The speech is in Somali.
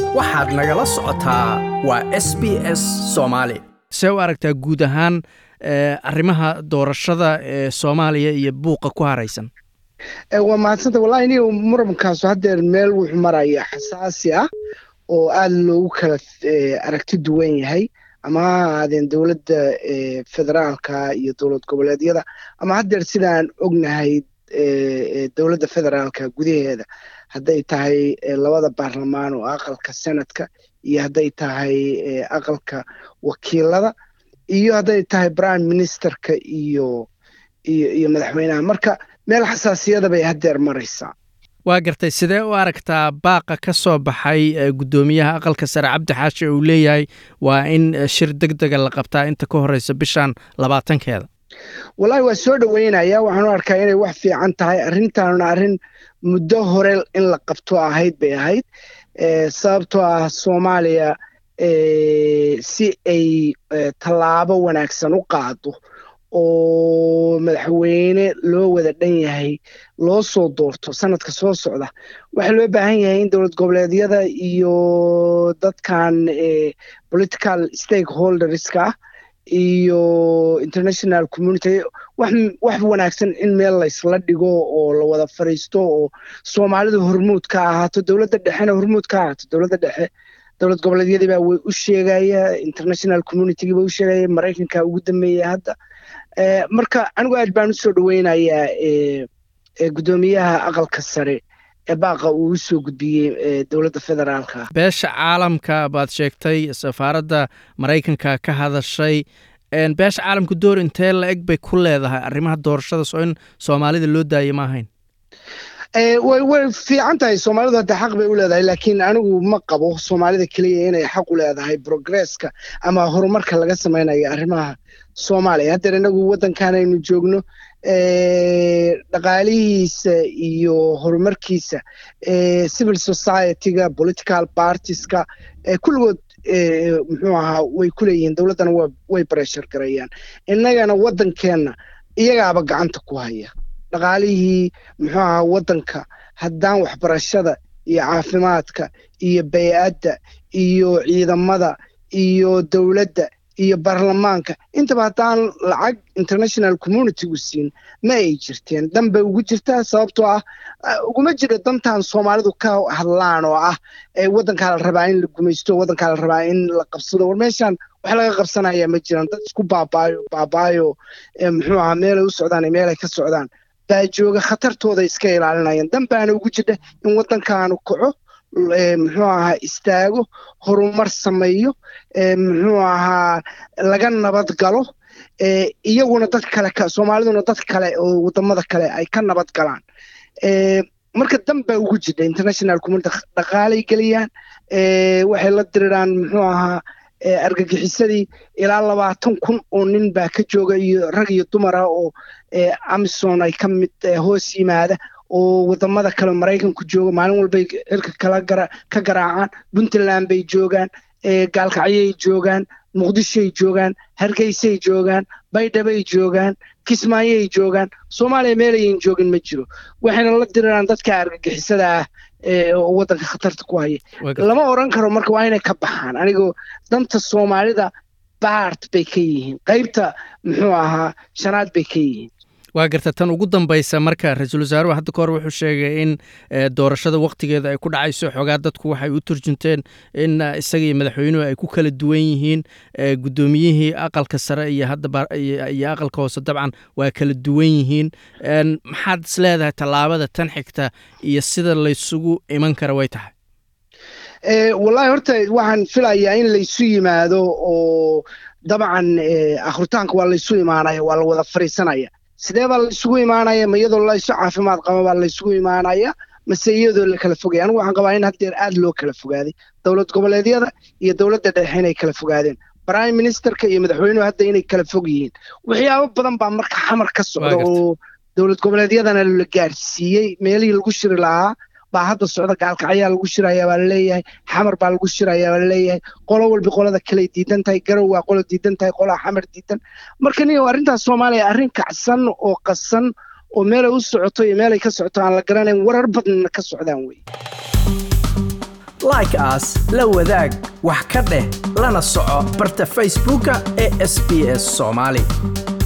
waxaad nagala socotaa waa s b s soomaali see u aragtaa guud ahaan arrimaha doorashada ee soomaaliya iyo buuqa ku haraysan waa mahadsanta wallahi iniga murankaas haddeer meel wuxuu maraya xasaasi ah oo aada loogu kala aragti duwan yahay ama ha ahaadeen dowladda federaalka iyo dowlad goboleedyada ama haddeer sidaan ognahay dowladda federaalka gudaheeda hadday tahay labada baarlamaan oo aqalka senadka iyo hadday tahay aqalka wakiilada iyo hadday tahay prime ministerka iyo iyo iyo madaxweynaha marka meel xasaasiyada bay haddeer maraysaa waa gartay sidee u aragtaa baaqa ka soo baxay guddoomiyaha aqalka sare cabdi xaashi uu leeyahay waa in shir deg dega la qabtaa inta ka horeysa bishan labaatankeeda wallahi waa soo dhoweynaya waxaan u arkaa inay wax fiican tahay arrintaanuna arrin muddo hore in la qabto ahayd bay ahayd sababtoo ah soomaaliya si ay tallaabo wanaagsan u qaado oo madaxweyne loo wada dhan yahay loo soo doorto sanadka soo socda waxaa loo baahan yahay in dowlad goboleedyada iyo dadkan political stakeholderska ah iyo international community wax wanaagsan in meel laysla dhigo oo la wada fariisto oo soomaalidu hormuud ka ahaato dowladda dhexena hormuud ka ahaato dowladda dhexe dowlad goboleedyadiibaa way u sheegaya international communitygiiba u sheegaya maraykanka ugu dambeeya hadda marka anigu aad baan usoo dhoweynayaa guddoomiyaha aqalka sare ee baaqa uu usoo gudbiyey dowladda federaalka beesha caalamka baad sheegtay safaaradda maraykanka ka hadashay beesha caalamka door intee la eg bay ku leedahay arrimaha doorashadaas oo in soomaalida loo daaya ma ahayn way way fiican tahay soomaalidu hadda xaq bay u leedahay laakiin anigu ma qabo soomaalida keliya inay xaq u leedahay progresska ama horumarka laga samaynayo arrimaha soomaaliya haddeer inagu waddankan aynu joogno dhaqaalihiisa iyo horumarkiisa civil society-ga political partieska kulligood muxuu ahaa way ku leeyihiin dowladdana way breshar garayaan innagana waddankeenna iyagaaba gacanta ku haya dhaqaalihii muxuu ahaa waddanka haddaan waxbarashada iyo caafimaadka iyo bay-adda iyo ciidamada iyo dowladda iyo baarlamaanka intaba haddaan lacag international communitygu siin ma ay jirteen dan bay ugu jirtaa sababtoo ah uguma jiro dantan soomaalidu ka hadlaan oo ah waddankaa la rabaa in la gumaysto waddankaa la rabaa in la qabsado war meeshaan wax laga qabsanaya ma jiraan dad isku baabaayo baabaayo muxuu ahaa meelay u socdaan iyo meelay ka socdaan baa jooga khatartooda iska ilaalinayaan dan baana ugu jirta in waddankaanu kaco muxuu ahaa istaago horumar sameeyo muxuu ahaa laga nabad galo iyaguna dad kale soomaaliduna dad kale oo wadamada kale ay ka nabad galaan marka dan baa ugu jirta international community dhaqaalay geliyaan waxay la diriraan muxuu ahaa argagixisadii ilaa labaatan kun oo nin baa ka jooga iyo rag iyo dumara oo amison ay ka mid hoos yimaada oo wadamada kale maraykanku jooga maalin walbay cirka kala ka garaacaan puntland bay joogaan gaalkacyay joogaan muqdishoay joogaan hargeysay joogaan baydhabay joogaan kismaayay joogaan soomaaliya meelayan joogin ma jiro waxayna la diriraan dadka argagixisada ah oo waddanka khatarta ku haya lama oran karo marka waa inay ka baxaan anigoo danta soomaalida baart bay ka yihiin qaybta muxuu ahaa shanaad bay ka yihiin waa garta tan ugu dambaysa marka ra-iisul wasaaruhu hadda ka hor wuxuu sheegay in doorashada wakhtigeeda ay ku dhacayso xoogaa dadku waxay u turjunteen in isaga iyo madaxweynuhu ay ku kala duwan yihiin guddoomiyihii aqalka sare iyo hadda iyo aqalka hoose dabcan waa kala duwan yihiin maxaad is leedahay tallaabada tan xigta iyo sida laysugu iman kara way tahay wallahi horta waxaan filayaa in laysu yimaado oo dabcan akritaanka waa laysu imaanaya waa la wada fariisanaya sidee baa laysugu imaanaya ma iyadoo laysu caafimaad qaba baa laysugu imaanaya mase iyadoo la kala fogaya anigu waxaan qabaa in haddeer aad loo kala fogaaday dowlad goboleedyada iyo dowladda dhexe inay kala fogaadeen prime ministerka iyo madaxweynuhu hadda inay kala fog yihiin waxyaabo badan baa marka xamar ka socda oo dowlad goboleedyadana la gaarsiiyey meelihii lagu shiri lahaa baa hadda socda gaalkacyaa lagu shiraya baa laleeyahay xamar baa lagu shiraya baa laleeyahay qolo walba qolada kaley diidan tahay garow waa qolo diidan tahay qolaa xamar diidan marka niyo arrintaas soomaaliya arrin kacsan oo qasan oo meelay u socoto iyo meelay ka socoto aan la garanayn warar badnina ka socdaan wey like aas la wadaag wax ka dheh lana soco barta facebooka ee sb s soomaali